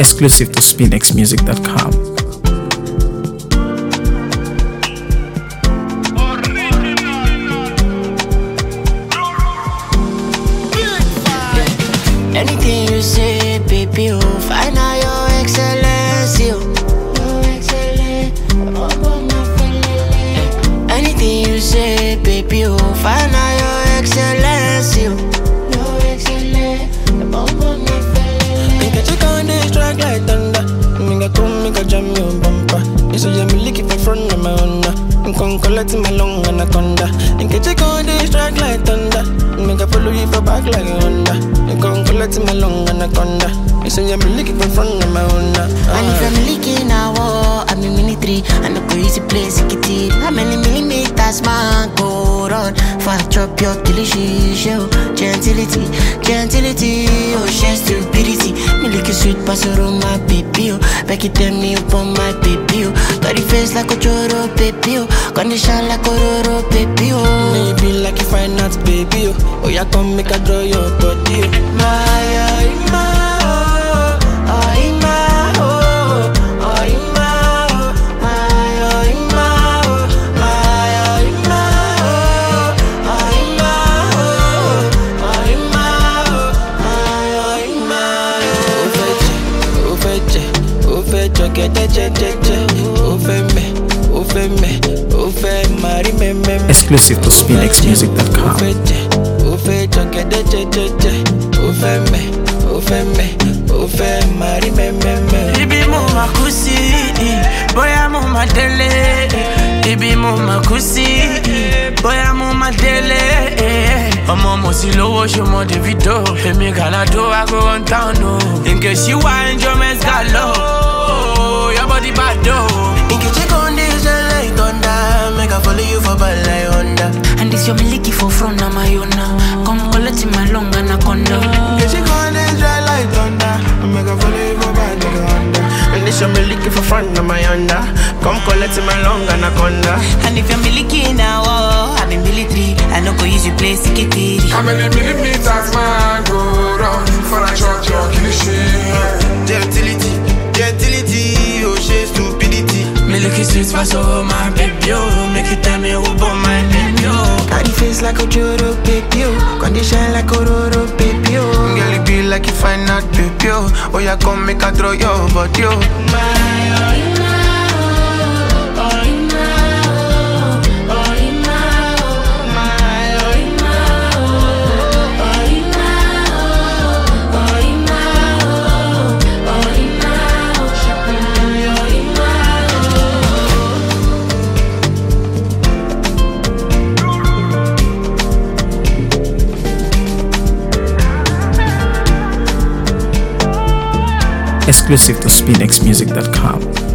Exclusive to SpinXMusic.com. Anything you say, baby, oh, find out your excellence, yo. Anything you say, baby, oh, find out your excellence, yo. Nigga check on this track like thunder. Nigga come, nigga jam your bumper. You say you me lick it for front of my honor. I'm con collect my long anaconda. Nigga check on this track like thunder. Nigga follow you for back like a Honda. You con collect my long anaconda. You say you me lick it for front of my honor. And if I'm leaking a war, I'm in military. And the easy place, it it. How many millimeters, man, go run? For I drop your delicious show. Gentility, gentility, oh, share stupidity. Me like a sweet pastor my baby, oh. Back it tell me upon my baby, oh. Got the face like a choro, baby, oh. Condition like a roro, baby, oh. Maybe like you find out, baby. Oh, oh yeah, come make a draw your body. oh. My, oh, my, oh, oh, my, oh, oh, my, oh, my, oh, my, oh, my, oh, my, oh, oh, my, oh, oh, my, oh, ó fẹ́ jẹ ó fẹ́ jẹ ó fẹ́ jọ̀gẹ̀dẹ̀ jẹ́jẹ́jẹ́ ó fẹ́ mẹ́ ó fẹ́ mẹ́ ó fẹ́ máa rí mẹ́mẹ́mẹ́. Exclusive to ó SpinXMusic.com. fẹ́ jẹ ó fẹ́ jọ̀gẹ̀dẹ̀ jẹ́jẹ́jẹ́ ó fẹ́ mẹ́ ó fẹ́ mẹ́ ó fẹ́ máa rí mẹ́mẹ́mẹ́. ibi mo ma kú sí bóyá mo ma délé ibi mo ma kú sí bóyá mo ma délé ọmọ mo sì lówó ṣọmọ davido èmi gàládó ago one town o nke ṣíwá enjoyment galo yọbọdí bá dò. Nkechi con dey shine like thunder, make I follow you for bad like Honda. And this your miliki for front, na my own now. Come collect my long anaconda. Nkechi con dey shine like thunder, make I follow you for bad like Honda. And this your me looking for front of my Honda. Come collect my long anaconda. And if you're miliki now, oh, I'm in military. I know go use you play sikitiri. How many millimeters man go round for a shot your cliche? Gentility, gentility, oh she stupidity. Milky sweet pass over my baby, oh. Make you tell me who born my baby, oh. Body face like a Joro baby, oh. Condition like a Roro baby, oh. Girl, it be like you find out baby, oh. Oh, yeah, come make a throw your body, oh. Exclusive to SpinXMusic.com.